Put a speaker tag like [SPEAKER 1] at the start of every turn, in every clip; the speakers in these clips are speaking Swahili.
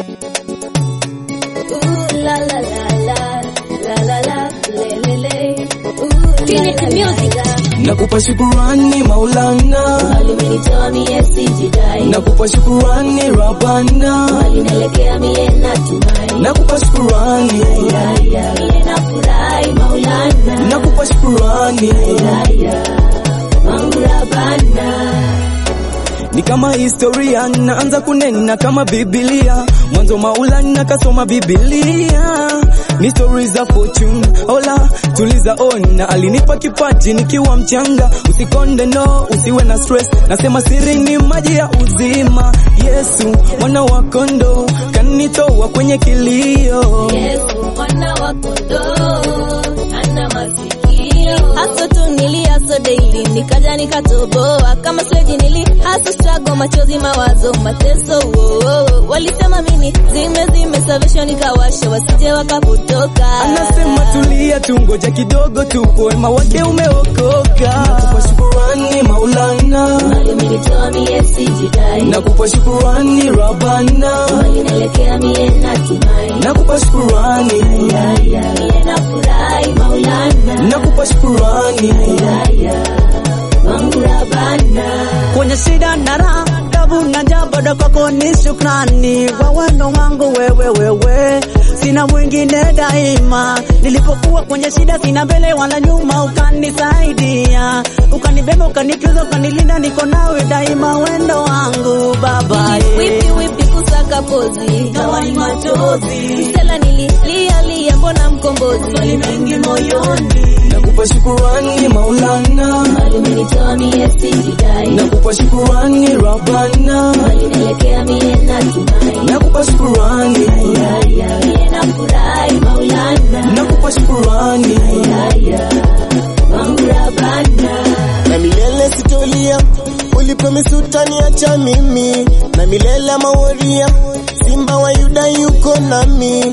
[SPEAKER 1] Ooh la la la la la la la le le le. Ooh
[SPEAKER 2] Trinity
[SPEAKER 1] la, la,
[SPEAKER 2] Music.
[SPEAKER 1] la, la.
[SPEAKER 3] Nakupa shukurani Maulana,
[SPEAKER 1] Bali umenitoa mie sijidai,
[SPEAKER 3] nakupa shukurani Rabana,
[SPEAKER 1] bali naelekea mie natumai.
[SPEAKER 3] nakupa shukurani,
[SPEAKER 1] Haya, mie nafurahi Maulana.
[SPEAKER 3] nakupa shukurani.
[SPEAKER 1] Haya, wangu Rabana.
[SPEAKER 3] Ni kama historia, naanza kunena kama Biblia. Mwanzo Maulana kasoma Biblia, ni story za fortune. Ola tuliza ona, alinipa kipaji nikiwa mchanga. Usikonde no, usiwe na stress, nasema siri ni maji ya uzima. Yesu mwana wa kondoo kanitoa kwenye kilio.
[SPEAKER 1] Yesu mwana wa kondoo ana masikio. Haso tu niliaso daily nikaja nikatoboa kama sweji nili haso struggle machozi mawazo mateso oh, oh, oh. Walisema mimi zime zime salvation nikawasha wasije wakapotoka.
[SPEAKER 3] Anasema tulia tu, ngoja kidogo tu, wema wake umeokoka. Nakupa shukurani Maulana,
[SPEAKER 1] Bali umenitoa mie sijidai,
[SPEAKER 3] nakupa shukurani Rabana,
[SPEAKER 1] bali naelekea mie natumai.
[SPEAKER 3] nakupa shukurani,
[SPEAKER 1] Haya, mie nafurahi Maulana.
[SPEAKER 3] nakupa shukurani.
[SPEAKER 1] Haya, wangu Rabana.
[SPEAKER 4] kwenye shida na raha, tabu na njaa, bado kwako ni shukrani kwa wendo wangu wewe, wewe sina mwingine daima. Nilipokuwa kwenye shida, sina mbele wala nyuma, ukanisaidia, ukanibeba, ukanitunza, ukanilinda, niko nawe daima, wendo wangu Baba.
[SPEAKER 1] Wipi wipi kusaka pozi
[SPEAKER 4] Gawa ni machozi,
[SPEAKER 1] Stella nililia lia mbona mkombozi
[SPEAKER 4] swali mengi moyoni,
[SPEAKER 3] Nakupa shukurani Maulana,
[SPEAKER 1] Bali umenitoa mie sijidai
[SPEAKER 3] nakupa shukurani Rabana,
[SPEAKER 1] Bali naelekea mie natumai
[SPEAKER 3] nakupa shukurani,
[SPEAKER 1] Haya mie nafurahi Maulana
[SPEAKER 3] nakupa shukurani.
[SPEAKER 1] Haya wangu Rabana
[SPEAKER 5] na milele sitolia, ulipromise utaniacha mimi, na milele maworia, simba wa Yuda yuko nami.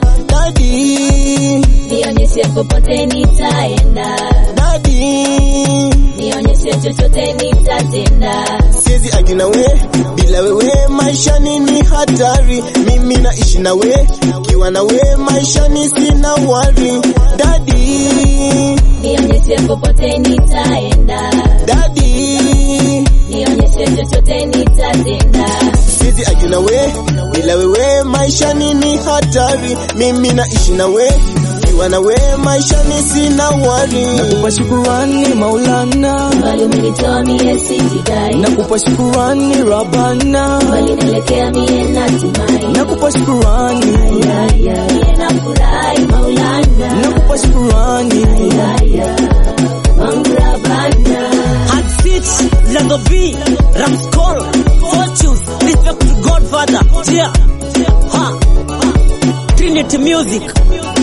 [SPEAKER 5] Dadi,
[SPEAKER 1] Nionyeshe popote nitaenda
[SPEAKER 5] dadi,
[SPEAKER 1] Nionyeshe chochote nitatenda
[SPEAKER 5] siwezi agi nawe, bila wewe maisha ni hatari. Mimi naishi nawe, kiwa nawe maisha ni sina wari. Dadi,
[SPEAKER 1] Nionyeshe popote nitaenda
[SPEAKER 5] dadi,
[SPEAKER 1] Nionyeshe chochote nitatenda
[SPEAKER 5] siwezi agi nawe, bila wewe maisha ni hatari. Mimi naishi nawe, kiwa nawe maisha ni sina wari.
[SPEAKER 3] Nakupa shukurani Maulana,
[SPEAKER 1] Bali umenitoa mie sijidai
[SPEAKER 3] nakupa shukurani Rabana,
[SPEAKER 1] Bali naelekea mie natumai
[SPEAKER 3] nakupa shukurani,
[SPEAKER 1] Haya mie nafurahi Maulana
[SPEAKER 3] nakupa shukurani.
[SPEAKER 1] Haya wangu Rabana
[SPEAKER 4] Hard Stitch, Lango V, Ramscol, Fortunes, respect to Godfather, yeah, ha, Trinity Music.